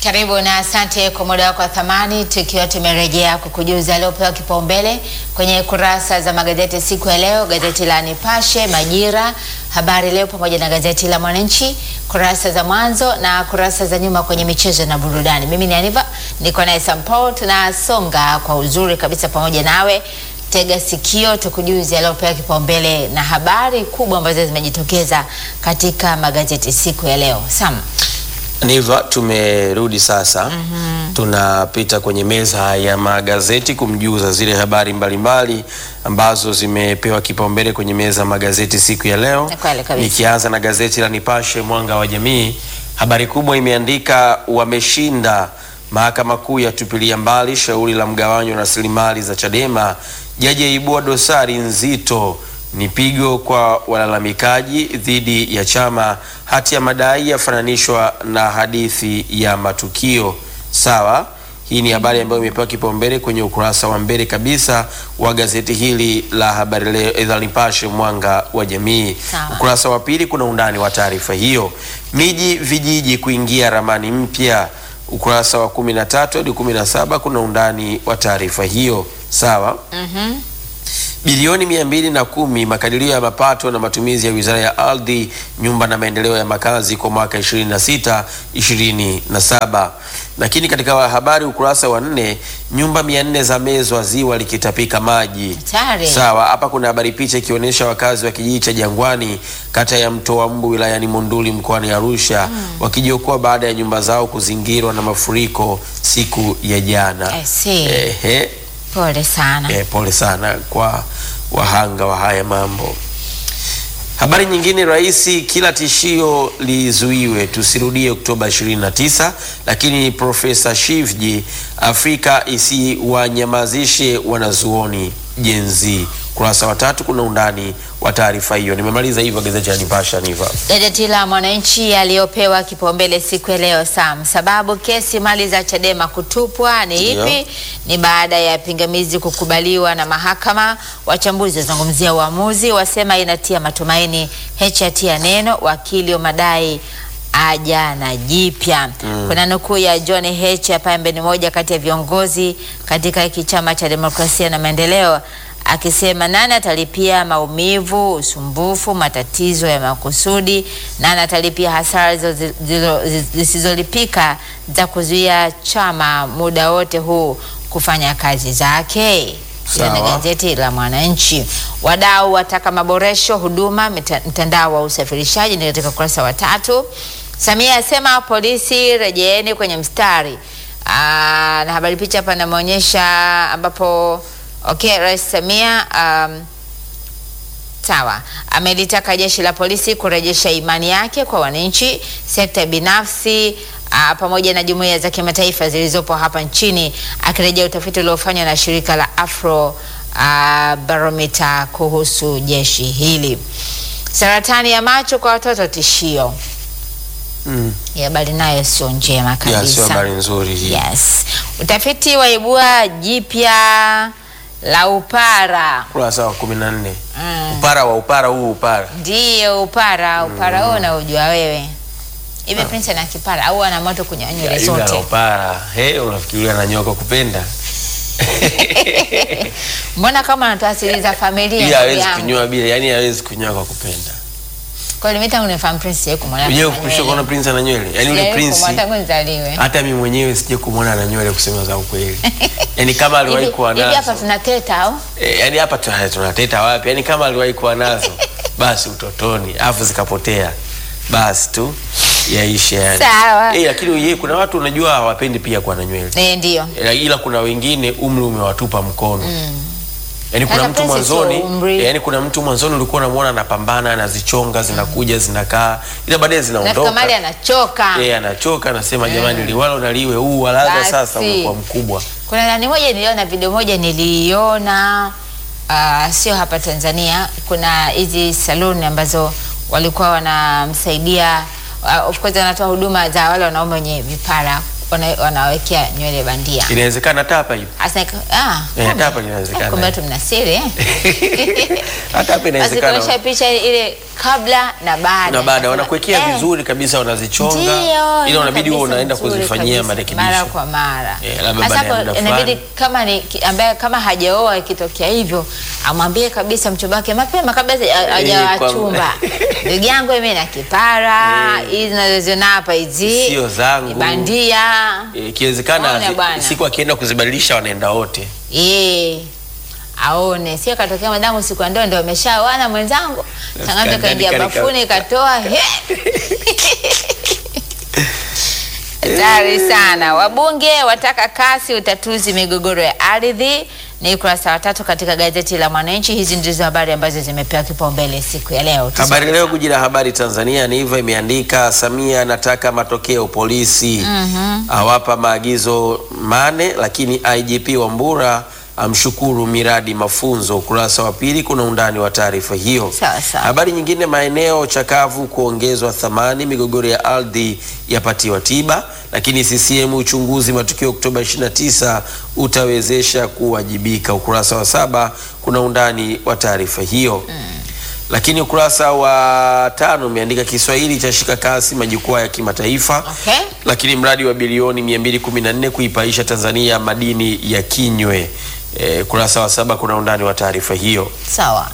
Karibu na asante kwa muda wako wa thamani, tukiwa tumerejea kukujuza aliopewa kipaumbele kwenye kurasa za magazeti siku ya leo, gazeti la Nipashe, Majira, Habari Leo pamoja na gazeti la Mwananchi, kurasa za mwanzo na kurasa za nyuma kwenye michezo na burudani. Mimi ni Aniva, niko naye Sampo, tunasonga kwa uzuri kabisa pamoja nawe. Tega sikio tukujuze aliopewa kipaumbele na habari kubwa ambazo zimejitokeza katika magazeti siku ya leo. Sam. Niva, tumerudi sasa. Tunapita kwenye meza ya magazeti kumjuza zile habari mbalimbali ambazo zimepewa kipaumbele kwenye meza ya magazeti siku ya leo. Ni kweli kabisa. Nikianza na gazeti la Nipashe Mwanga wa Jamii, habari kubwa imeandika wameshinda, mahakama kuu yatupilia mbali shauri la mgawanyo wa rasilimali za Chadema, jaji aibua dosari nzito ni pigo kwa walalamikaji dhidi ya chama. Hati ya madai yafananishwa na hadithi ya matukio. Sawa, hii ni habari ambayo imepewa kipaumbele kwenye ukurasa wa mbele kabisa wa gazeti hili la habari leo la Nipashe mwanga wa jamii. Sawa. Ukurasa wa pili kuna undani wa taarifa hiyo. Miji vijiji kuingia ramani mpya. Ukurasa wa 13 hadi 17 kuna undani wa taarifa hiyo. Sawa. Bilioni mia mbili na kumi makadirio ya mapato na matumizi ya Wizara ya Ardhi, Nyumba na Maendeleo ya Makazi kwa mwaka 26 27. Lakini katika habari ukurasa wa nne, nyumba mia nne za mezwa ziwa likitapika maji. Hatari. Sawa, hapa kuna habari picha ikionyesha wakazi wa kijiji cha Jangwani kata ya Mtoa Mbu wilayani Monduli mkoani Arusha wakijiokoa baada ya nyumba zao kuzingirwa na mafuriko siku ya jana. I see. Ehe. Pole sana. Eh, pole sana kwa wahanga wa haya mambo. Habari nyingine, rais, kila tishio lizuiwe tusirudie Oktoba 29. Lakini Profesa Shivji, Afrika isiwanyamazishe wanazuoni jenzi. Kurasa wa tatu kuna undani wa taarifa hiyo. Nimemaliza hivyo gazeti la Nipasha niva. Gazeti la Mwananchi yaliyopewa kipaumbele siku ya leo Sam, sababu kesi mali za Chadema kutupwa ni Ndio. ipi? Ni baada ya pingamizi kukubaliwa na mahakama. Wachambuzi wazungumzia uamuzi, wasema inatia matumaini. HT ya neno, wakili wa madai aja na jipya. Kuna nukuu ya John H ambaye ni moja kati ya viongozi katika hiki chama cha demokrasia na maendeleo akisema nani atalipia maumivu, usumbufu, matatizo ya makusudi, nani atalipia hasara zizo- zizo- zisizolipika za kuzuia chama muda wote huu kufanya kazi zake. Hilo ni Sawa. gazeti la Mwananchi. Wadau wataka maboresho huduma mita- mtandao wa usafirishaji, ni katika ukurasa wa tatu. Samia asema polisi rejeeni kwenye mstari. Aa, na habari picha hapa inaonyesha ambapo okay, Rais Samia um, Sawa, amelitaka jeshi la polisi kurejesha imani yake kwa wananchi, sekta binafsi aa, pamoja na jumuiya za kimataifa zilizopo hapa nchini, akirejea utafiti uliofanywa na shirika la Afro aa, Barometer kuhusu jeshi hili. Saratani ya macho kwa watoto tishio. Mm. Hii habari nayo sio njema Ya, sio kabisa. habari nzuri hii. Yes. Utafiti waibua jipya la upara. Kurasa wa 14. Mm. Upara wa upara huu upara. Ndiyo upara, upara huo unaujua wewe. Hivi Prince ana kipara au ana moto kwenye nywele Yule ana zote? upara. Hey, unafikiria ananyoka kupenda? Mbona kama anatoa siri za familia? Ili ndugu hawezi yangu? kunyoa bila, yani hawezi kunyoa kwa kupenda. Kwa hiyo mimi tangu nifahamu Prince sijawahi kumwona. Unyewe ana kupisha nywele. kuona Prince ana nywele. Yani yule Sijawahi Prince kumwona tangu nizaliwe. hata mimi mwenyewe sije kumwona ana nywele kusema za ukweli. Yani kama aliwahi Hivi kuwa hivi hapa nazo. tunateta au? Eh, yani hapa tuna- tunateta wapi? Yani kama aliwahi kuwa nazo basi utotoni, afu zikapotea. Basi tu yaishe yani. Sawa. Eh, lakini yeye kuna watu unajua hawapendi pia kuwa na nywele. Eh, ndio. Eh, ila kuna wengine umri umewatupa mkono yaani kuna Sasa mtu Prince sio mwanzoni umri. eh, yaani kuna mtu mwanzoni ulikuwa unamwona anapambana anazichonga zinakuja zinakaa ila baadaye Nafika zinaondoka mali anachoka. eh, anachoka anasema jamani liwalo na liwe huu walaga Basi. sasa umekuwa mkubwa Kuna nani moja niliona video moja niliona uh, sio hapa Tanzania. Kuna hizi saluni ambazo walikuwa wanamsaidia uh, of course wanatoa huduma za wale wanaume wenye vipara wana, wanawekea nywele bandia. Inawezekana hata hapa hivi. Hasa nika- ah, Eh, kumbe. hapa inawezekana. Eh, Kumbe tu mna siri eh. Hata hapa Basi inawezekana. kuonyesha picha ile kabla na baada. na baada Nasema, wanakuwekea eh, vizuri kabisa, wanazichonga Ndio, ila unabidi kabisa huo unaenda nzuri kuzifanyia kabisa, marekebisho. mara kwa mara. Eh, labda Sasa baada ya hapo muda inabidi fulani. kama ni ki- ambaye kama hajaoa ikitokea hivyo amwambie kabisa mchumba wake mapema kabla haja- hajawachumba. Ndugu yangu mimi na kipara hizi nazoziona hapa hizi Sio zangu. ni bandia. Eh, Ikiwezekana Ona zi- bwana. siku akienda kuzibadilisha wanaenda wote. Eh, aone sio katokea madamu siku ya ndoa ndio ameshaoana mwenzangu, tangazo Kandani kaingia kani- bafuni katoa he. Hatari sana. Wabunge wataka kasi utatuzi migogoro ya ardhi, ni ukurasa wa tatu katika gazeti la Mwananchi. Hizi ndizo habari ambazo zimepewa kipaumbele siku ya leo. Habari Leo, guji la habari Tanzania, ni hivyo imeandika, Samia anataka matokeo polisi, awapa maagizo mane, lakini IGP Wambura amshukuru miradi mafunzo. Ukurasa wa pili kuna undani wa taarifa hiyo. Sawa, sawa. Habari nyingine, maeneo chakavu kuongezwa thamani, migogoro ya ardhi yapatiwa tiba, lakini CCM uchunguzi matukio Oktoba 29 utawezesha kuwajibika. Ukurasa wa saba kuna undani wa taarifa hiyo lakini ukurasa wa tano umeandika Kiswahili cha shika kasi majukwaa ya kimataifa. Okay. Lakini mradi wa bilioni 214 kuipaisha Tanzania madini ya kinywe. E, ukurasa wa saba kuna undani wa taarifa hiyo. Sawa.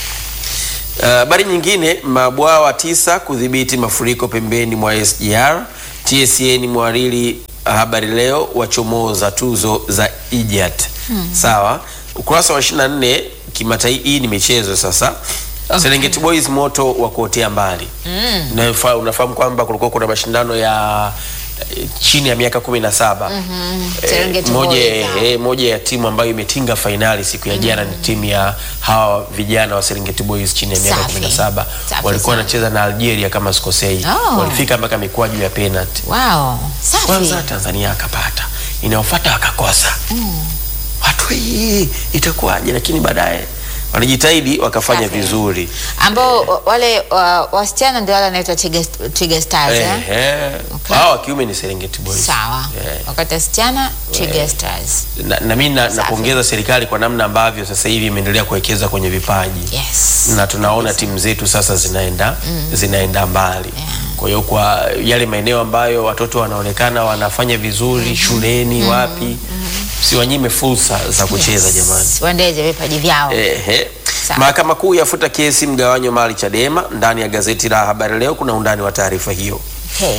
Habari nyingine, mabwawa tisa kudhibiti mafuriko pembeni mwa SGR. TSN mwariri Habari Leo wachomoza tuzo za IJAT. Sawa, ukurasa wa 24 kimataifa. Hii ni michezo sasa. Serengeti Boys moto wa kuotea mbali. Unafa- Unafahamu kwamba kulikuwa kuna mashindano ya eh, chini ya miaka kumi na saba Eh, Serengeti moja, Boys, ah. eh, moja ya timu ambayo imetinga fainali siku ya jana ni timu ya hawa vijana wa Serengeti Boys chini ya miaka Safi. 17 Safi walikuwa sana. wanacheza na Algeria kama sikosei. Oh. Walifika mpaka mikwaju ya penalty. Wow. Safi. Kwanza Tanzania akapata, inayofuata akakosa. Watu hii itakuwaje? Lakini baadaye walijitahidi wakafanya Safi. vizuri. ambao wa- wale wa- wasichana ndio wale wanaitwa Twiga Twiga Stars eh? Ehe. Okay. Hao wa kiume ni Serengeti Boys. Sawa. Eh. Wakati wasichana Twiga Stars. Na, na mimi na- Safi. napongeza serikali kwa namna ambavyo sasa hivi imeendelea kuwekeza kwenye vipaji Yes. na tunaona timu zetu sasa zinaenda zinaenda mbali. Yeah. Kwa hiyo kwa yale maeneo ambayo watoto wanaonekana wanafanya vizuri shuleni, wapi, siwanyime fursa za kucheza jamani. Waendeze vipaji vyao. Ehe. Sawa. Mahakama Kuu yafuta kesi mgawanyo mali Chadema. Ndani ya gazeti la Habari Leo kuna undani wa taarifa hiyo. Okay.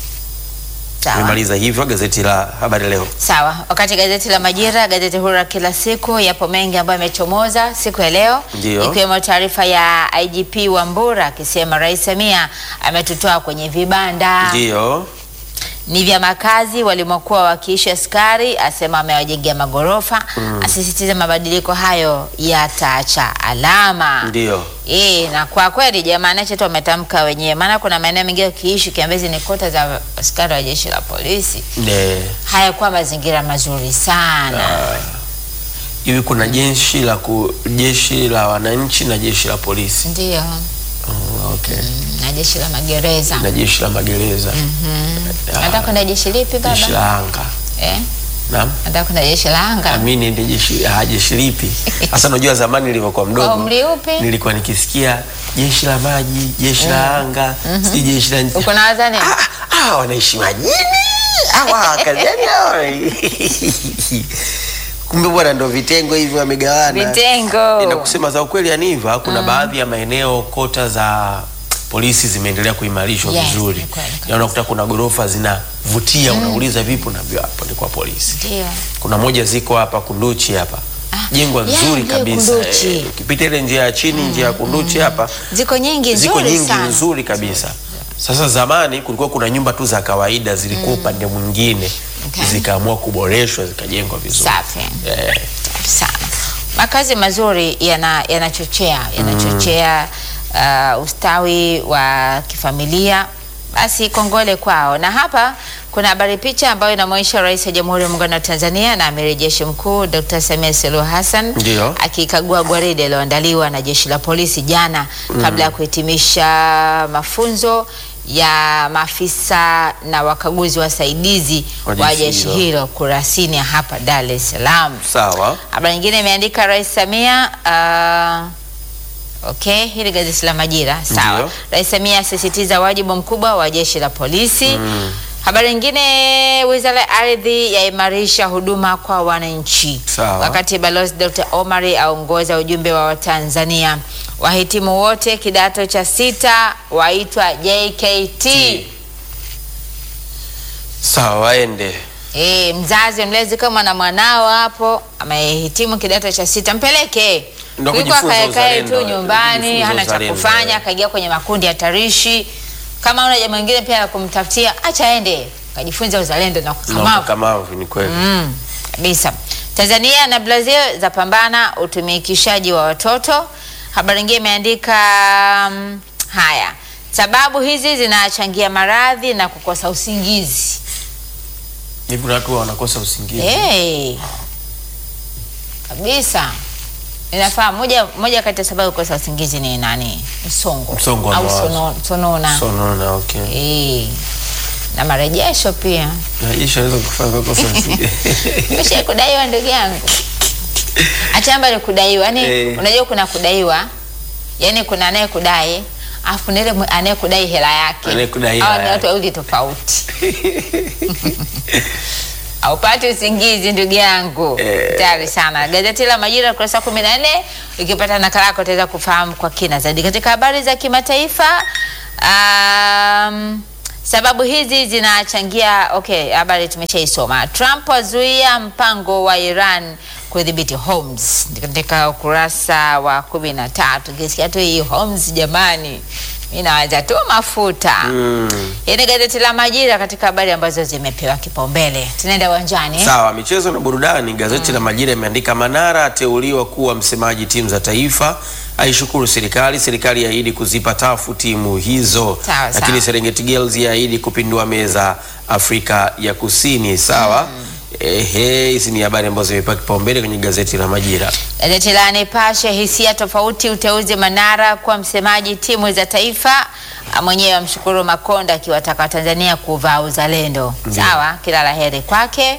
Sawa. Nimemaliza hivyo gazeti la Habari Leo. Sawa. Wakati gazeti la Majira, gazeti huru la kila siku, yapo mengi ambayo yamechomoza siku ya leo, Ndio. ikiwemo taarifa ya IGP Wambura akisema Rais Samia ametutoa kwenye vibanda Ndio. ni vya makazi walimokuwa wakiishi askari, asema amewajengea magorofa, asisitiza mabadiliko hayo yataacha alama. Ndio. E, na kwa kweli jamani, acha tu wametamka wenyewe, maana kuna maeneo mengine ukiishi Kiambezi ni kota za askari wa jeshi la polisi, Ne. hayakuwa mazingira mazuri sana. Hivi kuna jeshi la ku, jeshi la wananchi na jeshi la polisi. Ndio, Oh, okay. na jeshi la magereza. Na jeshi la magereza. Ah, Nataka kwenda jeshi lipi jeshi baba? la anga. Eh, Naam. nataka kwenda jeshi la anga. Amini ndi jeshi ah, jeshi lipi? Sasa unajua zamani nilivyokuwa Kwa mdogo umri upi? nilikuwa nikisikia jeshi la maji, jeshi la anga, si jeshi la nchi. Uko na wazani? Ah, ah, wanaishi majini hawa kaziani hawa. Kumbe bwana ndo vitengo hivi wamegawana. Vitengo. Na kusema za ukweli Aniva, kuna baadhi ya maeneo kota za polisi zimeendelea kuimarishwa Yes, vizuri. ni kweli kabisa. Na unakuta kuna gorofa zinavutia, unauliza vipi, unaambiwa hapo ni kwa polisi. Ndio. Kuna moja ziko hapa Kunduchi hapa Ah, jengwa yeah, nzuri ndio, kabisa. Kunduchi. Eh, Ukipita ile njia ya chini, njia ya Kunduchi hapa Ziko nyingi ziko nzuri nyingi sana. nzuri kabisa. Sasa zamani kulikuwa kuna nyumba tu za kawaida zilikuwa upande mwingine, Okay. zikaamua kuboreshwa zikajengwa vizuri. Safi. Eh, sana. Makazi mazuri yana- yanachochea yanachochea uh, ustawi wa kifamilia, basi kongole kwao. Na hapa kuna habari picha ambayo inamwonyesha Rais wa Jamhuri ya Muungano wa Tanzania na Amiri Jeshi Mkuu Dr. Samia Suluhu Hassan Ndio. akikagua gwaride iliyoandaliwa na jeshi la polisi jana kabla ya kuhitimisha mafunzo ya maafisa na wakaguzi wasaidizi Wa wa jeshi jeshi hilo. hilo Kurasini hapa Dar es Salaam. Sawa. Habari nyingine imeandika Rais Samia uh, okay, hili gazeti la Majira. Sawa. Ndio. Rais Samia asisitiza wajibu mkubwa wa jeshi la polisi. Habari nyingine, Wizara ya Ardhi yaimarisha huduma kwa wananchi. Sawa. Wakati Balozi Dr. Omari aongoza ujumbe wa Watanzania. Wahitimu wote kidato cha sita waitwa JKT. Sawa, waende. E, mzazi mlezi kama na mwanao hapo amehitimu kidato cha sita mpeleke Ndio kuliko kujifunza akaekae tu uzalendo, nyumbani kujifunza hana cha uzalendo, kufanya eh. akaingia kwenye makundi hatarishi. Kama una jambo lingine pia la kumtafutia, acha aende kajifunza uzalendo na Na ukakamavu ukakamavu ni kweli. Mm, kabisa. Tanzania na Brazil zapambana utumikishaji wa watoto. Habari nyingine imeandika mm, haya, sababu hizi zinachangia maradhi na kukosa usingizi. Hivi kuna watu wanakosa usingizi. Hey, kabisa inafaa. Moja, moja kati ya sababu ya kukosa usingizi ni nani? Msongo, Msongo wa au mawazo. sono, sonona Sonona, okay. Eh, na marejesho pia. Maisha yanaweza kufanya kukosa usingizi. Umesha kudaiwa ndugu yangu, achamba ni kudaiwa yani, Eh. unajua kuna kudaiwa, yani kuna anayekudai afu na ile mwe- anayekudai hela yake. Anayekudai Hawa hela ni watu yake. wawili tofauti. Haupati usingizi ndugu yangu, Eh. tayari sana. Gazeti la Majira ukurasa wa kumi na nne ukipata nakala yako utaweza kufahamu kwa kina zaidi. Katika habari za kimataifa um, sababu hizi zinachangia. Okay, habari tumeshaisoma. Trump azuia mpango wa Iran kudhibiti Hormuz, katika ukurasa wa kumi na tatu. Kisikia tu hii Hormuz, jamani, mi nawaza tu mafuta Mm. hii ni gazeti la Majira katika habari ambazo zimepewa kipaumbele. Tunaenda uwanjani eh? Sawa, michezo na burudani. Gazeti la Majira imeandika Manara ateuliwa kuwa msemaji timu za taifa, aishukuru serikali. Serikali yaahidi kuzipa tafu timu hizo, Sawa, lakini sawa. Serengeti Girls yaahidi kupindua meza Afrika ya Kusini. Sawa. Ehe, hizi ni habari ambazo zimepewa kipaumbele kwenye gazeti la Majira. Gazeti la Nipashe, hisia tofauti, uteuzi Manara kuwa msemaji timu za taifa. Ah, Mwenyewe amshukuru Makonda akiwataka Watanzania kuvaa uzalendo. Ndiyo. Sawa, kila la heri kwake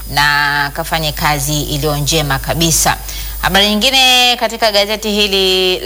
na kafanye kazi iliyo njema kabisa. Habari nyingine katika gazeti hili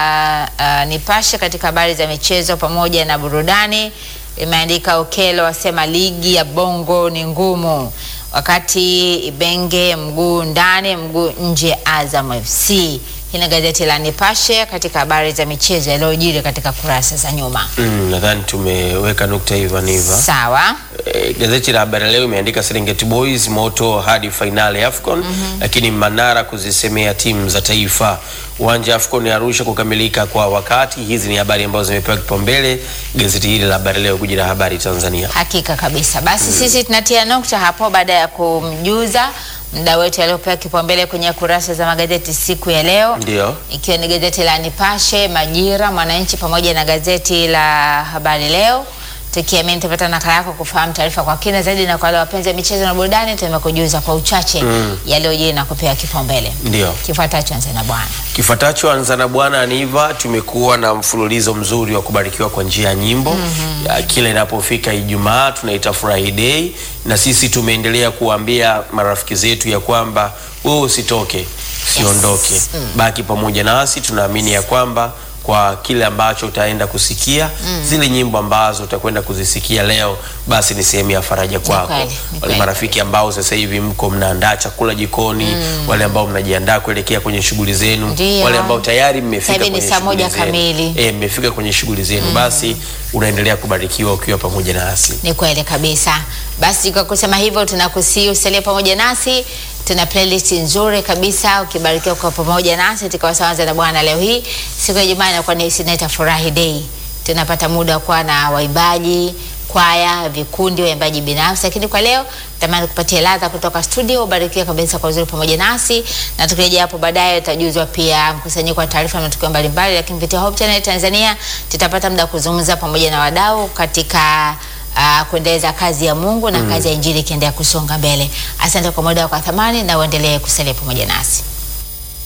la uh, Nipashe katika habari za michezo pamoja na burudani imeandika Okelo asema ligi ya Bongo ni ngumu, wakati Ibenge mguu ndani mguu nje Azam FC. Hii ni gazeti la Nipashe katika habari za michezo yaliyojiri katika kurasa za nyuma. Mm, nadhani tumeweka nukta hivyo niva. Sawa. Eh, gazeti la Habari Leo imeandika Serengeti Boys moto hadi fainali ya AFCON, lakini Manara kuzisemea timu za taifa. Uwanja wa AFCON ya Arusha kukamilika kwa wakati. Hizi ni habari ambazo zimepewa kipaumbele gazeti hili la Habari Leo, kuji la habari Tanzania. Hakika kabisa. Basi sisi tunatia nukta hapo baada ya kumjuza mda wetu aliopewa kipaumbele kwenye kurasa za magazeti siku ya leo, Ndio. ikiwa ni gazeti la Nipashe, Majira, Mwananchi pamoja na gazeti la Habari Leo. Tukiamini tupata nakala yako kufahamu taarifa kwa kina zaidi, na kwa wale wapenzi wa michezo na burudani tumekujuza kwa uchache yaliyojiri na kupewa kipaumbele. Ndio. Kifuatacho anza na bwana. Kifuatacho anza na bwana Aniva. Tumekuwa na mfululizo mzuri wa kubarikiwa kwa njia ya nyimbo Ya, kila inapofika Ijumaa tunaita Furahi Day, na sisi tumeendelea kuwaambia marafiki zetu ya kwamba wewe usitoke, usiondoke, Yes. baki pamoja nasi. Tunaamini ya kwamba kwa kile ambacho utaenda kusikia zile nyimbo ambazo utakwenda kuzisikia leo, basi ni sehemu ya faraja kwako. kweli, ni Wale kweli. marafiki ambao sasa hivi mko mnaandaa chakula jikoni, wale ambao mnajiandaa kuelekea kwenye shughuli zenu, Ndio. wale ambao tayari mmefika Sasa hivi ni kwenye saa shughuli moja zenu. kamili. Eh, mmefika kwenye shughuli zenu, basi unaendelea kubarikiwa ukiwa pamoja nasi. Ni kweli kabisa. Basi kwa kusema hivyo, tunakusii usalie pamoja nasi. Tuna playlist nzuri kabisa, ukibarikiwa kwa pamoja nasi katika Wasawanza na Bwana. Leo hii siku ya Ijumaa inakuwa ni Sineta Furahi Day, tunapata muda wa kuwa na waimbaji kwaya, vikundi, waimbaji binafsi, lakini kwa leo tamani kupatia ladha kutoka studio. Ubarikiwe kabisa kwa uzuri pamoja nasi, na tukirejea hapo baadaye utajuzwa pia mkusanyiko wa taarifa na matukio mbalimbali, lakini kupitia Hope Channel Tanzania tutapata muda wa kuzungumza pamoja na wadau katika uh, kuendeleza kazi ya Mungu na kazi ya Injili ikiendelea kusonga mbele. Asante kwa muda wako wa thamani na uendelee kusalia pamoja nasi.